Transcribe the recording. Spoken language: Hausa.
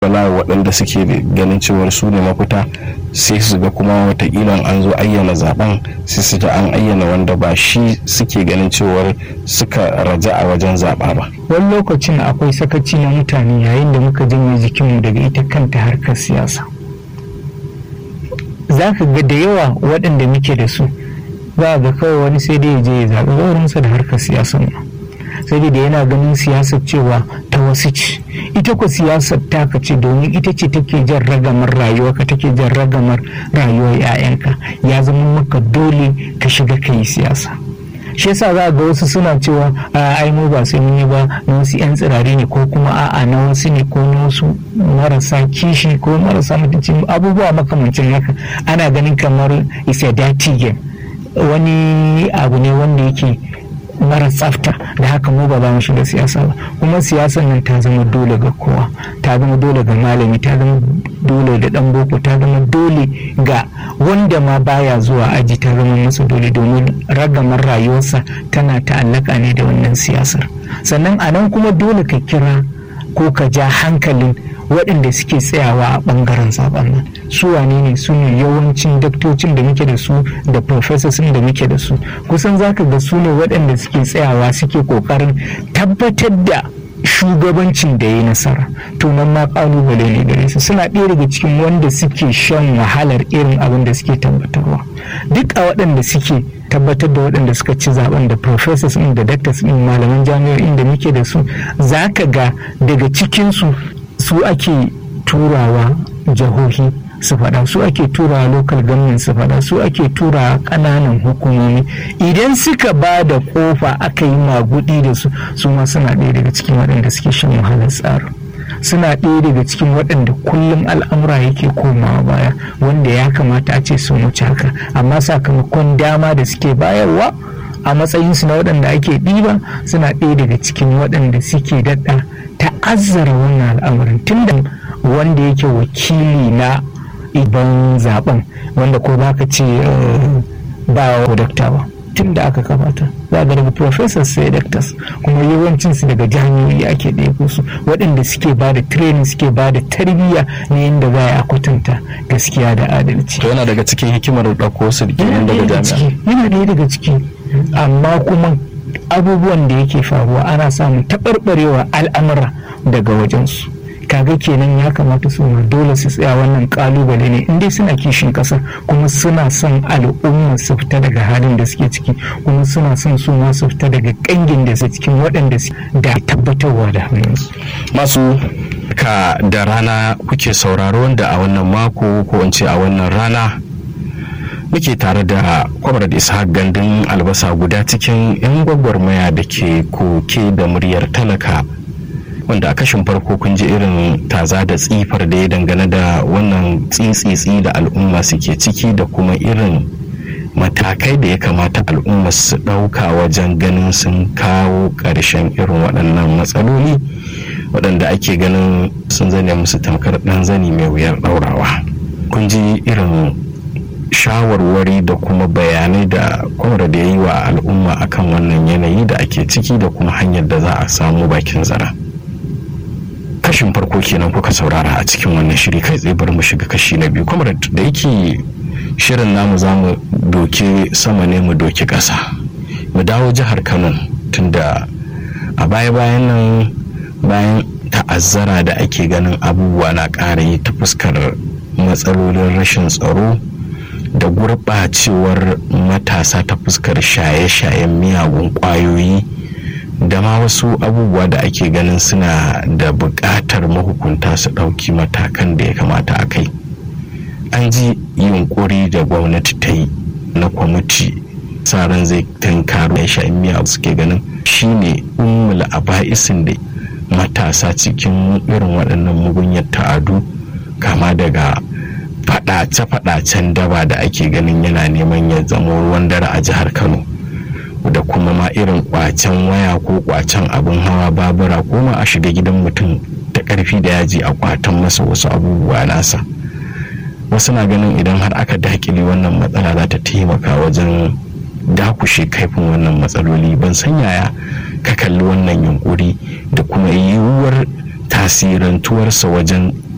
wala waɗanda suke ganin cewar su ne mafita sai su ga kuma watakila an zo ayyana zaben sai su ji an ayyana wanda ba shi suke ganin cewar suka raja a wajen zaɓa ba wani lokacin akwai sakaci na mutane yayin da muka janye jikinmu daga ita kanta harkar siyasa za ka ga da yawa waɗanda muke da su za ga kawai wani sai dai ya je ya zaɓi wurinsa da harkar siyasar nan saboda yana ganin siyasar cewa ta wasu ce ita ko siyasar taka ce domin ita ce take jan ragamar rayuwarka take jan ragamar rayuwar 'ya'yanka ya zama maka dole ka shiga ka yi siyasa shi yasa za ga wasu suna cewa ai mu ba sai mun yi ba na wasu 'yan tsirari ne ko kuma a'a na wasu ne ko na wasu marasa kishi ko marasa mutunci abubuwa makamancin haka ana ganin kamar is a dirty game wani abu ne wanda yake mara tsafta da haka mu ba za mu shiga siyasa ba kuma siyasar nan ta zama dole ga kowa ta zama dole ga malami ta zama dole da dan boko ta zama dole ga wanda ma baya zuwa aji ta zama masa dole domin ragamar rayuwarsa tana ta'allaka ne da wannan siyasar sannan a nan kuma dole ka kira ko ka ja hankalin waɗanda suke tsayawa a ɓangaren zaben nan su wane ne su ne yawancin daktocin da muke da su da professors da muke da su kusan zaka ga su ne waɗanda suke tsayawa suke ƙoƙarin tabbatar da shugabancin da ya yi nasara to nan ma kalubale ne gare su suna ɗaya daga cikin wanda suke shan wahalar irin abin da suke tabbatarwa duk a waɗanda suke tabbatar da waɗanda suka ci zaben da professors ɗin da doctors ɗin malaman jami'o'in da muke da su za ka ga daga cikinsu su ake turawa jihohi su faɗa su ake turawa local government su faɗa su ake turawa ƙananan hukumomi idan suka ba da ƙofa aka yi magudi da su su ma suna ɗaya daga cikin waɗanda suke shan wahalar tsarin suna ɗaya daga cikin waɗanda kullum al'amura yake komawa baya wanda ya kamata a ce sun wuce haka amma sakamakon dama da suke bayarwa a matsayinsu na waɗanda ake ɗiba suna ɗaya daga cikin waɗanda suke daɗa ta'azzara wannan al'amarin tunda wanda yake wakili na iban zaben wanda ko ba ka ce ba wa dakta ba tun da aka kamata za ga daga professors sai doctors kuma yawancin su daga jami'o'i ake ɗebo su waɗanda suke ba da training suke ba da tarbiyya na yadda za a kwatanta gaskiya da adalci to yana daga cikin hikimar ɗauko su yana daga ɗaya jami'a daga ciki amma kuma abubuwan da yake faruwa ana samun taɓarɓarewa al'amura daga wajensu kaga kenan ya kamata su ma dole su tsaya wannan kalubale ne in dai suna kishin kasa kuma suna son al'umma su fita daga halin da suke ciki kuma suna son su ma su fita daga kangin da su cikin waɗanda su da tabbatarwa da hannunsu masu ka da rana kuke sauraro wanda a wannan mako ko in ce a wannan rana muke tare da kwamar da ishaq gandun albasa guda cikin 'yan gwagwarmaya da ke koke da muryar talaka wanda a kashin farko kun ji irin taza da tsifar da ya dangane da wannan tsitsitsi da al'umma suke ciki da kuma irin matakai da ya kamata al'umma su ɗauka wajen ganin sun kawo ƙarshen irin waɗannan matsaloli waɗanda ake ganin sun zane musu tamkar ɗan zani mai wuyar ɗaurawa kun ji irin shawarwari da kuma bayanai da kwamar da ya yi wa al'umma akan wannan yanayi da ake ciki da kuma hanyar da za a samu bakin zara. kashin farko kenan kuka saurara a cikin wannan shiri kai tsaye bari mu shiga kashi na biyu kuma da yake shirin namu za mu doke sama ne mu doke ƙasa mu dawo jihar kano tunda a baya-bayan nan bayan ta'azzara da ake ganin abubuwa na ƙara yi ta fuskar matsalolin rashin tsaro da gurɓacewar matasa ta fuskar shaye-shayen miyagun ƙwayoyi da ma wasu abubuwa da ake ganin suna da buƙatar mahukunta su ɗauki matakan da ya kamata a kai an ji yunkuri da gwamnati ta yi na kwamiti tsaron zai tankaro ya sha miya suke ganin shine ummul aba'isin da matasa cikin irin waɗannan mugunyar ta'adu kama daga faɗace-faɗacen daba da ake ganin yana neman ya zama ruwan dare a jihar kano da kuma ma irin kwacen waya ko kwacen abin hawa babura ko ma a shiga gidan mutum ta karfi da yaji a kwatan masa wasu abubuwa nasa wasu na ganin idan har aka dakile wannan matsala za ta taimaka wajen dakushe kaifin wannan matsaloli ban san yaya ka kalli wannan yunkuri da kuma yiwuwar tasirantuwarsa wajen